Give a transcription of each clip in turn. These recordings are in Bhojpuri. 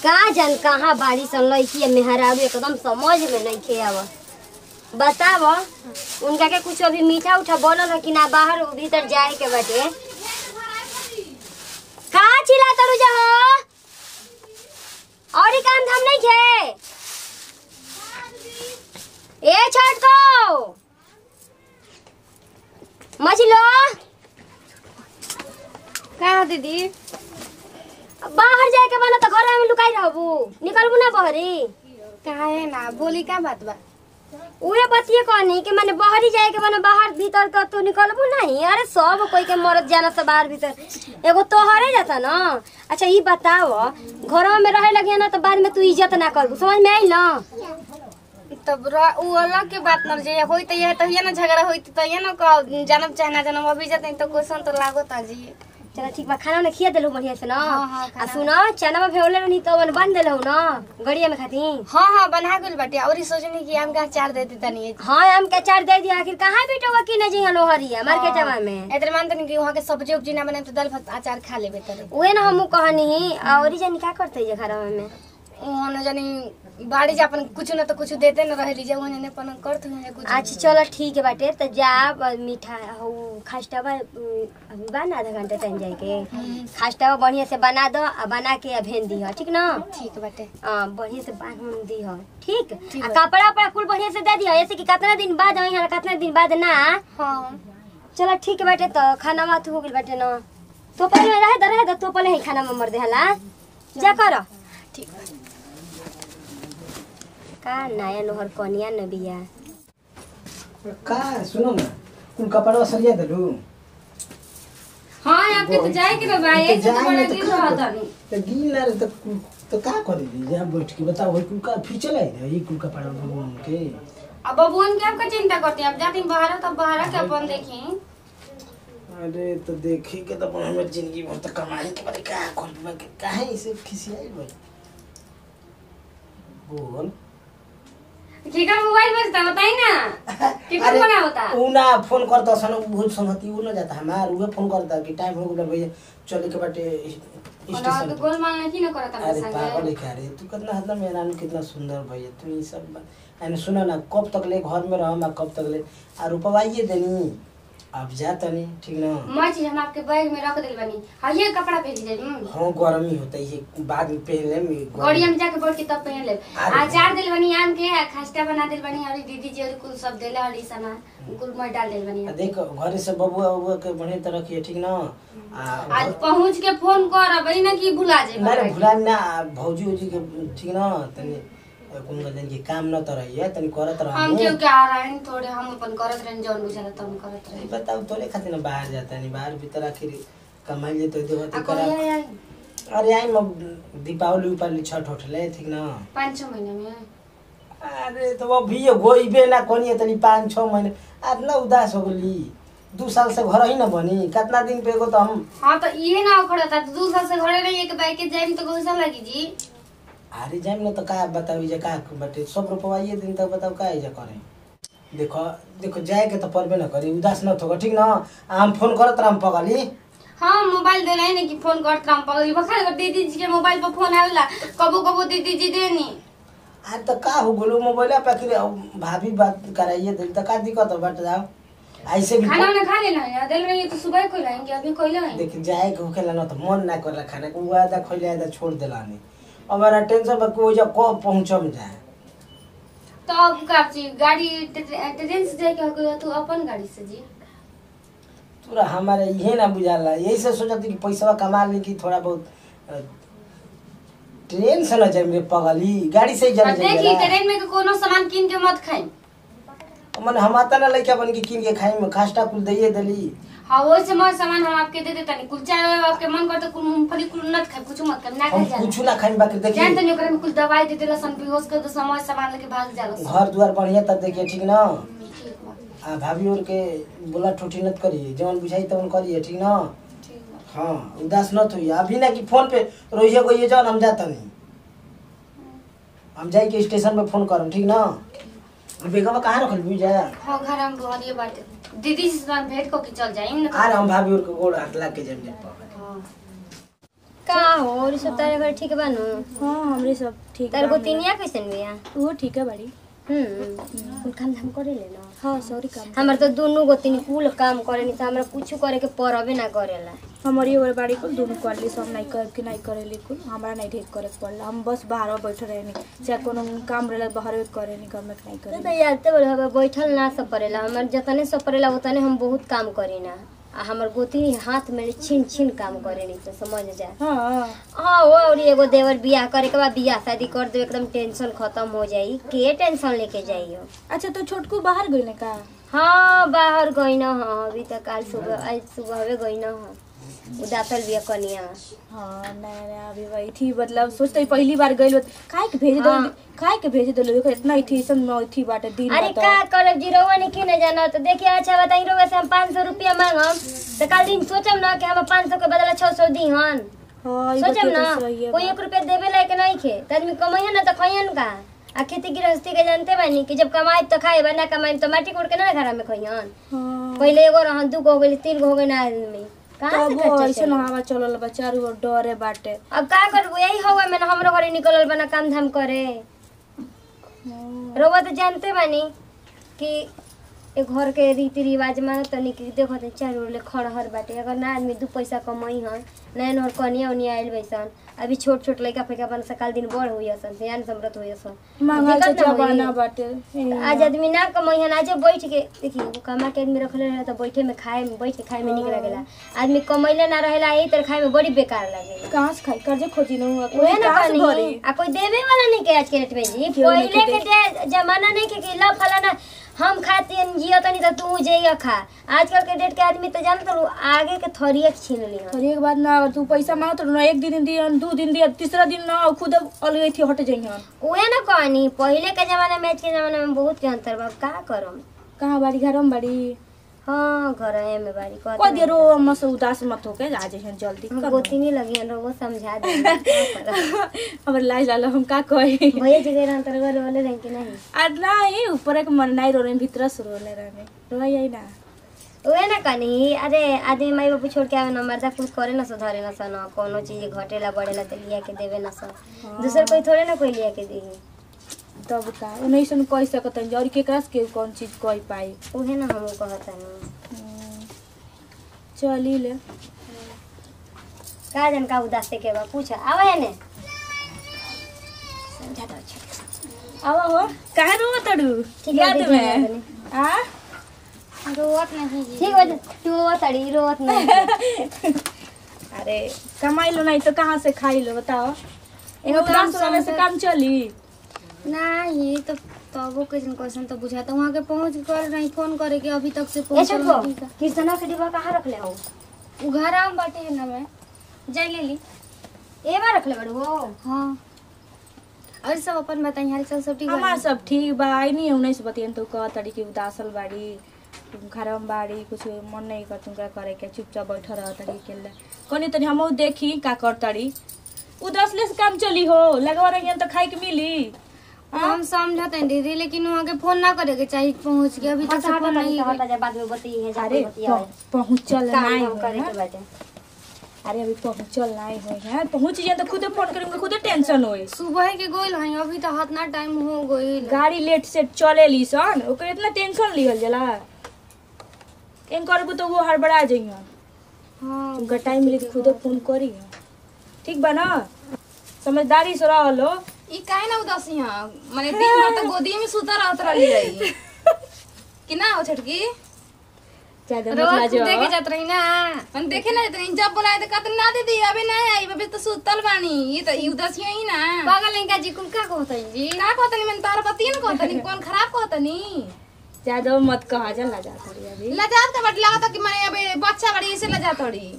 का जान कहाँ बाड़ी सन लड़की है मेहरारू एकदम समझ में नहीं खे आव बताव उनका के कुछ अभी मीठा उठा बनल है कि ना बाहर भीतर जाए के बाटे का चिल्ला तरू जा हो और ही काम धाम नहीं खे ए छोटको मछलो का दीदी बाहर जाए के बना तो घर में लुकाई रहबू निकलबू ना बहरी काहे ना बोली का बात बा उहे बतिए कहनी कि माने बाहरी जाए के माने बाहर भीतर का तू निकलबू नहीं अरे सब कोई के मरद जाना सब बाहर भीतर एगो तोहरे जाता ना अच्छा ई बताओ घरों में रहे लगे ना तो बाद में तू इज्जत ना करबू समझ में आई ना तब र- उ अलग के बात न जे होई त यह तो ये ना झगड़ा होई त ये ना का जनम चाहे ना जनम अभी जतन तो क्वेश्चन तो लागो जी चलो ठीक बा खाना उन्हें खिया देलू बढ़िया से ना हाँ, हाँ, आ खाना- सुनो चना में भेवले रहनी तो मन बन देलू ना गड़िया में खाती हाँ हाँ बना गइल बाटे और ई सोचनी कि आम का अचार दे देता नहीं हाँ हम के चार दे दिया आखिर कहाँ बेटोगा कि नहीं जी लोहरिया मार्केटवा में इधर मानते नहीं कि वहाँ के सब्जी उब्जी ना बने तो दाल भात अचार खा लेबे तरे उहे ना हमू कहनी और ई जानी का करते ये घरवा में वहाँ न जानी बाड़ी जा अपन कुछ ना तो कुछ देते न रहे लीजिए वहाँ ने अपन करत हुए कुछ अच्छा चलो ठीक है बाटे तो जा ब- मीठा हो खास्टावा उम, अभी बा ना आधा घंटा टाइम जाए के खास्टावा बढ़िया से बना दो आ बना के आ भेज दी ठीक ना ठीक बाटे हाँ बढ़िया से बांध उन दी हो ठीक ठीक आ है। कपड़ा उपड़ा कुल बढ़िया से दे दियो ऐसे कि कितना दिन बाद आई है कितना दिन बाद ना हाँ चलो ठीक है बाटे तो खाना मात हो गइल बाटे ना तो पहले में रहे दो रहे दो तो पहले ही खाना में मर दे हला जा करो ठीक बा का नया नोहर कनिया न बिया का सुनो न कुल कपड़ा सरिया देलू हाँ आपके तो जाए के ना बा एक तो बड़ा गिर रहा था नहीं तो गिन ना रहे तो कुल- तो का करे दी यहाँ बैठ के बताओ वही कुल का फिर चला है ये कुल कपड़ा बबून के अब बबुअन के आपका चिंता करते हैं अब जाती बाहर तब बाहर के अपन देखी अरे तो देखी के तो अपन हमें जिंदगी भर तो कमाई के बारे का कर के काहे इसे खिसियाई भाई बोल ठीक है मोबाइल बजता बताई ना कितना अरे, बना होता ऊ ना फोन करता सन ऊ संगति ऊ ना जाता हमार उहे फोन करता कि टाइम हो गया भैया चले के बाटे और स्टेशन तो पे। गोल माल नहीं ना करता अरे मेरे पागल संगे है क्या रे तू कितना हद मेरा कितना सुंदर भैया तू ये सब बात- यानी सुना ना कब तक ले घर में रहम आ कब तक ले आ रुपवाइए देनी अब जा तनी ठीक ना मैं चीज हम आपके बैग में रख दिल बनी हाँ ये कपड़ा पहन ले हाँ गर्मी होता है बाद में पहन ले में गड़िया में जाके बैठ के तब पहन ले अरे अचार दिल बनी आम के आ खस्ता बना दिल बनी और दीदी जी और कुल सब देले और ई सामान कुल मैं डाल दिल बनी आ देख घरे से बबुआ उबुआ के बढ़िया तरह रखिए ठीक ना आ आज पहुंच के फोन कर अब ना कि भुला ना रे जाए भुला ना आ भौजी उजी के ठीक ना तनी कुन गजन के काम न तर है तनी करत रह हम क्यों क्या आ रहा है थोड़े हम अपन करत रहे जौन बुझाला तब हम करत रहे बताओ तोरे खातिर ना बाहर जाता नहीं बाहर भीतर आखिर कमाई ले तो देवती आ करा कहिया आई अरे आई म दीपावली उपावली छठ उठले ठीक ना पाँच छः महीने में अरे तो वो भी गोइबे ना कोनी तनी पाँच छः महीने आज ना उदास हो गली दू साल से घर ही ना बनी कितना दिन पे एगो तो हम हाँ तो ये ना खड़ा था दू साल से घरे रही एक बाइक के जाए तो कैसा लगी जी अरे जाइम ना तो का बताओ जे का बटे सब रुपवाइए दिन तक बताओ का जे करे देखो देखो जाए के तो परबे ना करी उदास न होगा ठीक ना आ हम फोन करत राम पगली हाँ मोबाइल देना है ना कि फोन करता हम पगली बखा अगर दीदी जी के मोबाइल पर फोन आवेला कबो कबो दीदी जी देनी आज तो का हो गोलो मोबाइल पे कि भाभी बात कराइए दिन तो का दिक्कत हो बट जाओ ऐसे भी खाना वाना खा लेना है दिल में तो सुबह को लाएंगे अभी कोई लाएंगे देख जाए के होखेला ना तो मन ना करला खाने को आधा खोले आधा छोड़ देला नहीं हमारा टेंशन बा कि वो जब कब पहुंचम जाए तो अब का चीज गाड़ी ट्रे- ट्रेन से जाके हो तू अपन गाड़ी से जी पूरा हमारे ये ना बुझाला यही से सोचती कि पैसा कमा ली कि थोड़ा बहुत अ, ट्रेन से न जाए मेरे पगली गाड़ी से ही और जाने देखी जाइए ट्रेन में के कोनो सामान किन के मत खाई मन हम आता ना लइका बन के किन के खाई में खास्टा कुल दइए देली हाँ वो से मत सामान हम आपके दे देता नहीं कुल चाय आपके मन करते कुल मूंगफली कुल नट खाए कुछ मत खाए ना हम खाए कुछ जाला ना खाई बाकी जान देखिए तनी ओकरा में कुछ दवाई दे देला सन बेहोश कर दे समय सामान लेके भाग जाला सन। घर द्वार बढ़िया तब देखिए ठीक ना ठीक बा आ भाभी और के बोला ठोठी नत करिए जवन बुझाई तवन करिए ठीक ना ठीक बा हाँ उदास नत होइए अभी ना कि फोन पे रोइए को ये जवन हम जाता नहीं हम जाई के स्टेशन पे फोन करम ठीक ना बेगवा कहाँ रखल भी जा हाँ घर हम बहुत बाटे दीदी से सामान भेंट को के चल जाए ना आर हम भाभी और के गोड़ हाथ लाग के जम जाए हाँ का हो और ई सब तारे घर ठीक बा नु हाँ हमरे सब ठीक तार बा गोतिनिया कैसन बिया वो ठीक है बड़ी हम्म कुल काम धाम करे ले ना हाँ सॉरी काम हमर तो दोनों गोतिनी कुल काम करे नहीं तो हमरा कुछ करे के परबे ना करेला हमारी और बाड़ी कुल दोनों कर ली सब नहीं कर के नहीं करे कुल हमारा नहीं ढेर करे के पड़ला हम बस बाहर बैठे रहे नहीं चाहे कोनो काम रहे बाहर करे नहीं घर में नहीं करे तो यादते बोले हमें बैठल ना सब पड़ेला हमर जतने सब पड़ेला उतने हम बहुत काम करी ना आ हमर गोतिनी हाथ में छिन छिन काम करे नहीं तो समझ जाए हाँ हाँ वो और एगो देवर बियाह करे के बाद बियाह शादी कर दो एकदम टेंशन खत्म हो जाई के टेंशन लेके जाइयो अच्छा तो छोटकू बाहर गई का हाँ बाहर गई ना हाँ अभी तक आज सुबह आज सुबह हवे गई ना हाँ उदातल बिया कनिया हाँ नया नया अभी वही थी मतलब सोचते ही पहली बार गई काहे के भेज दो हाँ। काहे के भेज दो देखो इतना ही थी सन में थी बाटे दिन अरे बता। का करब जी रउआ ने की न जाना तो देखिए अच्छा बताई रउआ से हम पाँच सौ रुपया मांगम तो कल दिन सोचम ना कि हम पाँच सौ के बदला छः सौ दी हन हाँ ई सोचम बतिया ना तो सही है कोई एक रुपया देवे लायक नहीं खे तो आदमी कमाइए ना तो खाइयन का आ खेती गृहस्थी के जानते बानी कि जब कमाई तो खाए ना कमाई तो माटी कोड़ के ना घर में खाइयन हाँ पहले एगो रहन दू गो हो गई तीन गो हो गई ना आदमी कहाँ से तब खर्चा ऐसे चली? हवा चलल बा चारू ओर डरे बाटे अब का करबो यही हवा में ना हमरो घरे निकलल बना काम धाम करे रउआ तो जानते बानी कि ए घर के रीति रिवाज मानो तनी कि देखो तो चारों ओर ले खड़हर बाटे अगर ना आदमी दू पैसा कमाई हन नया नहर कनिया उनिया आइल बैसन अभी छोट छोट लइका फैका बन सकाल दिन बड़ हुई सन ध्यान समृत हुई सन महंगाई के दिक्कत ना होई। जमाना बाटे आज आदमी ना कमाई हन आज बैठ के देखिए वो कमा के आदमी रखले रहे तो बैठे में खाए में बैठ के खाए में निक लगेला आदमी कमैले ना रहेला यही तरह खाए में बड़ी बेकार लगेला कहाँ से खाई कर्जे खोजी न हुआ उहे कोई ना कहाँ से कहनी भरी आ कोई देवे वाला नहीं के आज के डेट में जी क्यों नहीं पहले के के दे- जमाना नहीं के कि ला फलाना हम खाती जियो तनी तो तू जइया खा आजकल के डेट के आदमी तो जानत लो आगे के थरिया छीन ली और एक बात ना अगर तू पैसा मांगत ना एक दिन दियन दू दिन दियन तीसरा दिन ना खुद अलगे थी हट जाइहन उहे ना कहनी पहले के जमाना में आज के जमाना में बहुत के अंतर बा का करम कहाँ बाड़ी घर में बाड़ी हाँ घर में बारी कहत कोई देरो मस उदास मत होके आ जाइहन जल्दी हम गोती नहीं लगी हन वो समझा दे का करम? हमर लाज लाल हम का कही भैया जी के अंतर घर वाले रहे कि नहीं आ नहीं ऊपर एक मन नहीं रो रहे भीतर से रोने रहने रोई आई ना उहे ना कहनी अरे आदमी माई बापू छोड़ के आवे ना मर्दा कुछ करे ना सो धरे ना सो ना कोनो चीज घटेला बढ़ेला तो लिया के देवे ना सो दूसर कोई थोड़े ना कोई लिया के दी तब का नहीं सुन कह सकत हन और केकरा से के कौन चीज कह पाई उहे ना हम कहता नहीं हम्म, चली ले का जन का उदास के बा पूछ आवे है ने समझा दो अच्छा आवा हो काहे रो तड़ू ठीक है, याद दीदी, में याद नहीं। आ रोवत नहीं जी ठीक हो तू तड़ी रोत नहीं अरे कमाई लो नहीं तो कहाँ से खाई लो बताओ एगो वो काम तो करे से समझ- काम चली नहीं तो तबो कैसन क्वेश्चन तो बुझाता वहाँ के पहुँच कर रही फोन करे के अभी तक से ए पहुँच छोटको किसना के डिब्बा कहाँ रख ले हो घर आम बाटे ना मैं जाई ले ली ए बार रख ले बड़ू हो हाँ और सब अपन बताई हाल चाल सब ठीक हमार बा सब ठीक बा आई नहीं उन्नीस बतियन तो कह तड़ी की उदासल बाड़ी घर में बाड़ी कुछ मन नहीं कर तुमका करे के चुपचाप बैठ रह तड़ी के ले कनी तनी हमहू देखी का कर तड़ी उदासले से काम चली हो लगवा रही तो खाए के मिली हम समझते हैं दीदी लेकिन वहाँ के फोन ना करे के चाहिए पहुँच के अभी तक से हटा फोन नहीं हटा जा बाद में बती है अरे पहुँचल काम नहीं हम हो करे ना। के बाटे अरे अभी पहुँचल नहीं हो है पहुँच जाए तो खुद फोन करेंगे खुद टेंशन होई सुबह के गोल है अभी तो हाथ ना टाइम हो गई गाड़ी लेट से चले ली सन ओकर इतना टेंशन लिहल जला एम करबू तो वो हड़बड़ा जाइए हाँ तुमका टाइम मिले तो खुद फोन करी ठीक बा ना समझदारी से रह लो ई काहे ना उदासी हां माने दिन भर तो गोदी में सुता रहत रहली रही कि ना हो छटकी ज्यादा मत रोज लाजो देखे जात रही ना मन देखे ना तो जब बुलाए तो कहते ना दीदी अबे ना आई अबे तो सुतल बानी ये तो ई उदासी ही ना पागल नहीं का जी कुल का कहत है जी का कहतनी मन तार पति न कहतनी कौन खराब कहतनी ज्यादा मत कहा जा लजा थोड़ी अभी लजात का बट लागत कि माने अबे बच्चा बड़ी ऐसे लजात थोड़ी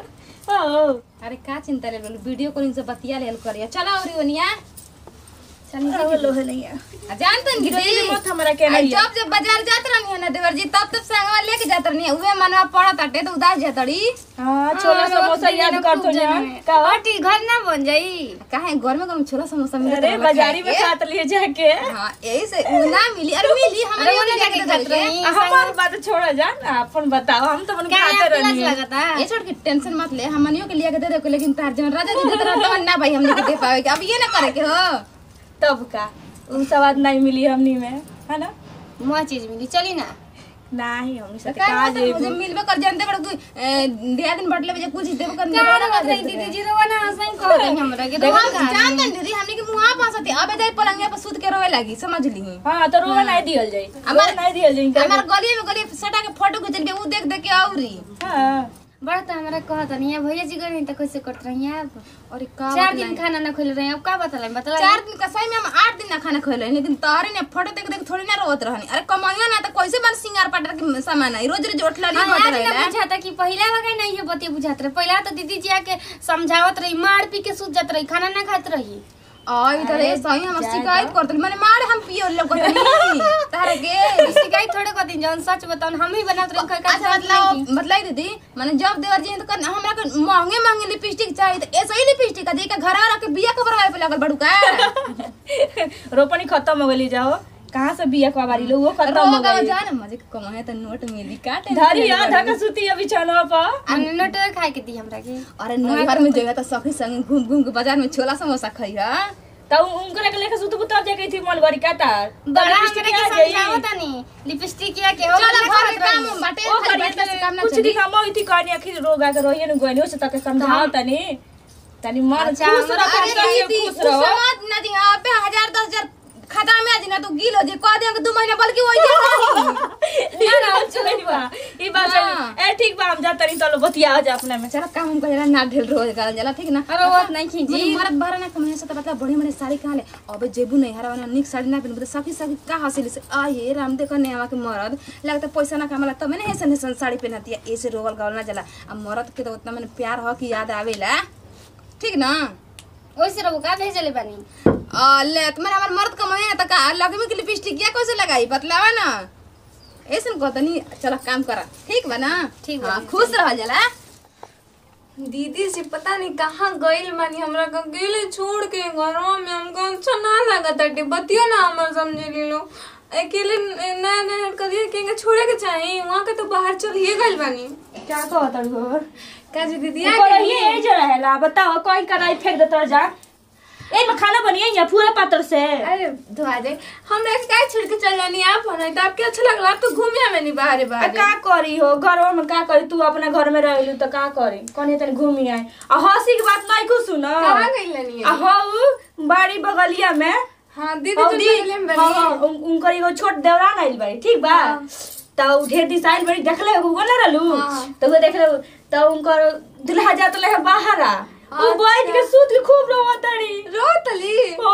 ओ अरे का चिंता ले लो वीडियो कॉलिंग से बतिया लेल करिया चला और ओनिया अब लोहे नहीं है आ, जानते हैं गिरई दीदी मत हमरा के आ, नहीं है। जब जब बाजार जात रहनी है ना देवर जी तब तब संगवा लेके जात रहनी है उहे मनवा पड़त हटे तो उदास जातड़ी हाँ छोला समोसा याद कर तो जान का हटी घर ना बन जाई काहे घर में कम छोला समोसा मिलत अरे रहला बाजारी में खाए खात लिए जाके के। हाँ यही से उ ना मिली अरे मिली हमारे अरे यहाँ ओने जाके जाके जात जात रही रही। हमार बात छोड़ा जान अपन बताओ हम तो अपन क्या खाते आपको लाज रहनी है लगता ये छोड़ के टेंशन मत ले हमनियों के लिए के दे दे लेकिन तार जन राजा जी देत रहत ना भाई हमने के दे पावे के अब ये ना करे के हो तब का उ स्वाद नहीं मिली हमनी में है ना मुआ चीज मिली चली ना नहीं हमनी तो से का का मुझे जेबू मिलबे कर जानते बड़ तू दिया दिन बटले बजे कुछ देबे कर क्या ना बात रही दीदी जी रोवा ना सही कह रही हमरा के देखो रोवा का जानते दीदी हमने के मुंह पास होती अबे जाई पलंगे पर सूत के रोए लगी समझ ली हाँ तो रोवा नहीं दियल जाई हमार- रोवा नहीं दियल जाई हमार गली में गली सटा के फोटो खींचल के उ देख देख के औरी हाँ बड़ा तो हमरा कहत नहीं है भैया जी गई तो कैसे कट रही है आप और का चार दिन खाना ना खोल रहे हैं अब का बतला बतला चार दिन का सही में हम आठ दिन ना खाना खोले लेकिन तारे ने फोटो देख देख थोड़ी ना रोत रहनी अरे कमाइया ना तो कैसे बन सिंगार पाटर के सामान आई रोज रोज उठला हाँ, नहीं आज होत ना रहेला बुझाता कि पहला वगैरह नहीं है बतिया बुझात रहे पहला तो दीदी जी आके समझावत रही मार पी के सूत जात रही खाना ना खात रही आई तो रे सही हम शिकायत करत माने मारे हम पियो लोग नहीं तारे के शिकायत थोड़े कहती जौन सच बताऊं हम ही बनात रही खा अच्छा मतलब मतलब दीदी माने जब देवर जी तो कर हमरा के महंगे महंगे लिपस्टिक चाहिए तो ऐसे ही लिपस्टिक का देके घर आ के बिया कबर पे लगल बड़ू का रोपनी खत्म हो गई जाओ कहाँ से बिया कबारी लो वो खत्म हो रोगा गई जा ना मजे कमाए तो नोट मिली काटे धरी आ धका सुती अभी छनवा पर हमने नोट खाए के दी हमरा के अरे नैहर में जगह तो सखी संग घूम घूम के बाजार में छोला समोसा खाई हा तब उनकरा के लेके सुतबू तब जाके थी मलबरी का तार बड़ा हमरा के समझावत नहीं लिपस्टिक या के चलो घर के काम हम बाटे ओ खाली करिया बैठे से काम ना कुछ चली दिन हम थी कहनी आखिर रोगा के रहिए न गइनी से तके समझाओ तनी तनी मन अच्छा, खुश हमरा- रहो अरे तनी दीदी खुश कुछ रहो समझ ना दी आप पे हजार दस हजार खाता में आज ना तो गिल हो जे कह दे दो महीना बल्कि वही ना ना चली बा ई बात हाँ। है ए ठीक बा हम जा तनी चलो बतिया जा अपने में चलो काम हम कहेला ना ढेल रोज करल जाला ठीक ना अरे बात नहीं खींची जी मरद बाहर ना कमाने से तो मतलब बड़ी बड़ी साड़ी कहाँ ले अबे जेबू नहीं हरा वाला निक साड़ी ना पहन बता सखी सखी का हासिल से आ ये राम देखो नेवा के मरद लगता पैसा ना कमाला तब मैंने ऐसा ऐसा साड़ी पहनती है ऐसे रोगल गावल ना जाला अब मरद के तो उतना मैंने प्यार हो कि याद आवेला ठीक ना ओइसे रहो का भेजले बानी आ, ले तुम्हारे हमार मर्द कमाए ना तो का लगे में की लिपस्टिक या कैसे लगाई बतलावा ना ऐसे न कहता नहीं चलो काम करा ठीक बा ना ठीक बा, हाँ, खुश रह जाला दीदी से पता नहीं कहाँ गइल बानी हमरा के अकेले छोड़ के घरवा में हमको अच्छा ना लागत ताटे बतियो ना हमर समझे लो अकेले नया नया करिए के छोड़े के चाही वहाँ के तो बाहर चलिए गइल बानी क्या कहत हो काजी दीदी ये करिए ए जरा है ला बताओ कोई कराई फेंक देता जा ए में खाना बनिए या पूरे पात्र से अरे धोआ दे हमरा के काय छोड़ के चल जानी आप होना तो आपके अच्छा लगला आप तो घूमे में नहीं बाहर आ, बाहर का करी हो घर में का करी तू अपना घर में रहलू तो का करी कनी तनी घूमी आई आ हंसी की बात नहीं कुछ सुनो कहाँ गइल नहीं आ हऊ बाड़ी बगलिया में हाँ दीदी हऊ तो दी बगले में हाँ, बनी हाँ, उन- उनकर एगो छोट देवरान आइल बाड़ी ठीक बा त उ ढेर दिस आइल बाड़ी देखले हो ना रहलू त उ देखले त उनकर दुल्हा जात ले बाहर आ उ बैठ के सूत के खूब रोवतड़ी रोतली ओ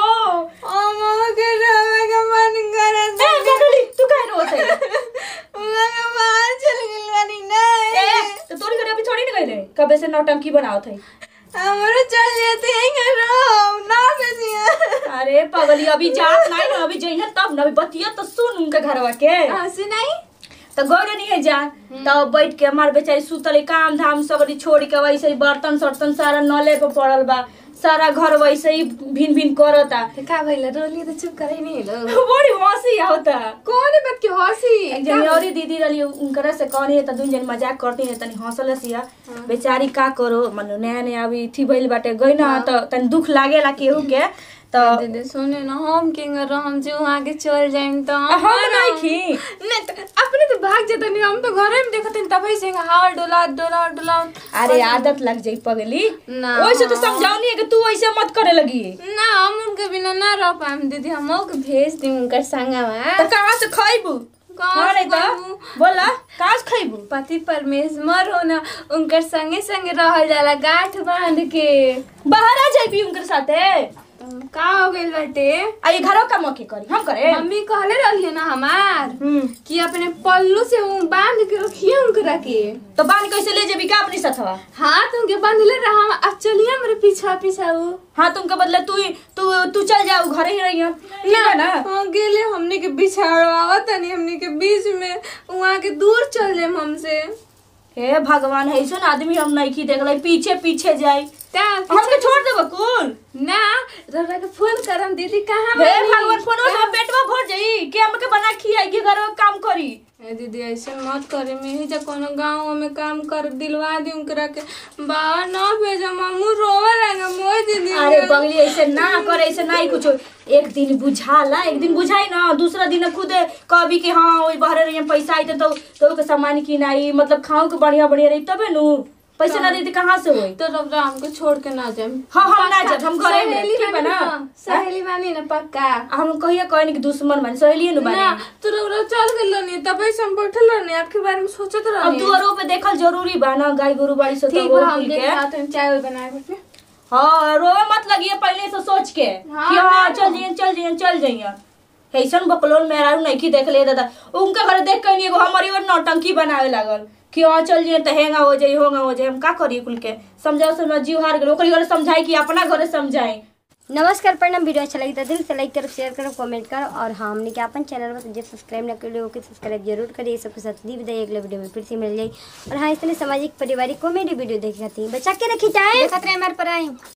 ओ मामा के रोवे का मन करे ए जगली तू काहे रोवत मामा के बाहर चल गइल बानी नहीं ए तो तोरी घर अभी थोड़ी ना गइले कबे से नौटंकी बनावत है हमारे चल जाते हैं रो ना बेसिया अरे पगली अभी जात नहीं ना अभी जइना तब ना अभी बतिया तो सुन उनके घरवा के हंसी नहीं तो गौर नहीं है जान तब बैठ के हमार बेचारी सुतल काम धाम सब छोड़ के वैसे ही बर्तन सर्तन सारा नले पे पड़ल बा सारा घर वैसे ही भिन भिन करता तो का भइल रोली तो चुप करे नहीं लो बड़ी हंसी आवता कौन है बात की हंसी एक जनी और दीदी रही उनकरा से कहनी है त दुन जन मजाक करती है तनी हंसल सिया बेचारी का करो मनु नया नया अभी थी भइल बाटे गई ना त तनी दुख लागेला केहू के त दीदी सुने ना हम किंग हम जो वहाँ के चल जाइम तो हम नहीं खी नहीं तो अपने तो भाग जाते नहीं हम तो घर में देखते तब से हार डोला डोला डोला अरे आदत लग जाई पगली ना। वैसे तो समझाओ नहीं है कि तू ऐसे मत करे लगी ना हम उनके बिना ना रह पाएम दीदी हम के भेज दी उनकर संगवा तो कहाँ से खइबू कहाँ हाँ से नहीं तो खइबू? बोला कहाँ से खइबू पति परमेश्वर हो ना उनकर संगे संगे रहल जाला गांठ बांध के बाहर आ जाइबी उनके साथे का हो गइल बाटे आ ये घरों का मौके करी हम करे मम्मी कहले रही ना हमार हम्म कि अपने पल्लू से उ बांध के रखिए उनकरा के तो बांध कैसे ले जेबी का अपनी सथवा हाँ तुमके बांधले रहा अब चलिए मेरे पीछा पीछा उ हाँ तुमके बदले तू ही- तू तू चल जाओ घरे ही रही ठीक है ना हाँ गेले हमने के बिछाड़वा तनी हमने के बीच में वहाँ के दूर चल जाए हमसे हे भगवान है सुन आदमी हम नहीं की देख पीछे पीछे जाई त्या हमके छोड़ देबो कुल ना रौरा के फोन करम दीदी कहाँ हे बानी? भगवान फोन में पेटवा भर जाई के हमके बना खियाई के घर में काम करी ए दीदी ऐसे मत करे मैं ही जब कोनो गाँव में काम कर दिलवा दी उनकरा के बाबा ना भेजा मामू रोवे लगे मोय दीदी अरे बगली ऐसे ना करे ऐसे नहीं कुछ एक दिन बुझाला एक दिन बुझाई ना दूसरा दिन खुद कभी के हाँ वही बहरे रही पैसा आई तो तो के सामान किनाई मतलब खाओ के बढ़िया बढ़िया रही तबे नु पैसा ना देती कहाँ से होई तो रौरा हमको छोड़ के ना जाए हाँ हम ना जब हम घरे में सहेली ठीक है बानी ना ना सहेली बानी ना पक्का आ हम कहिया कहनी कि दुश्मन बन सहेलिए नु ना बने तो रौरा चल गेल रहनी तबे से हम बैठल रहनी आपके बारे में सोचत अब रहनी दुआरों पे देखल जरूरी बा ना गाय गोरु बाड़ी से तो ठीक वो बा हम खुल देख के रात में चाय वाय बनाए बैठे हाँ रोवे मत लगिए पहले से सोच के हाँ, कि हाँ ना। चल जाइए चल जाइए चल जाइए ऐसन बकलोल मेरा नहीं की देख ले दादा उनका घर देख के एगो हमारी और नौटंकी बनावे लागल कि हाँ चल जाइए तो हेंगा हो जाई होंगा हो जाई हम का करिए कुल के समझाओ समझ जीव हार गए ओकरी घरे समझाई कि अपना घरे समझाई नमस्कार प्रणाम वीडियो अच्छा लगी तो दिल से लाइक करो शेयर करो कमेंट करो और हाँ हमने क्या अपन चैनल पर जो सब्सक्राइब ना कर ओके सब्सक्राइब जरूर करिए सबके साथ दी विदाई अगले वीडियो में फिर से मिल जाए और हाँ इस तरह सामाजिक पारिवारिक कॉमेडी वीडियो देखे खाती बचा के रखी चाहे खतरे हमारे पर आई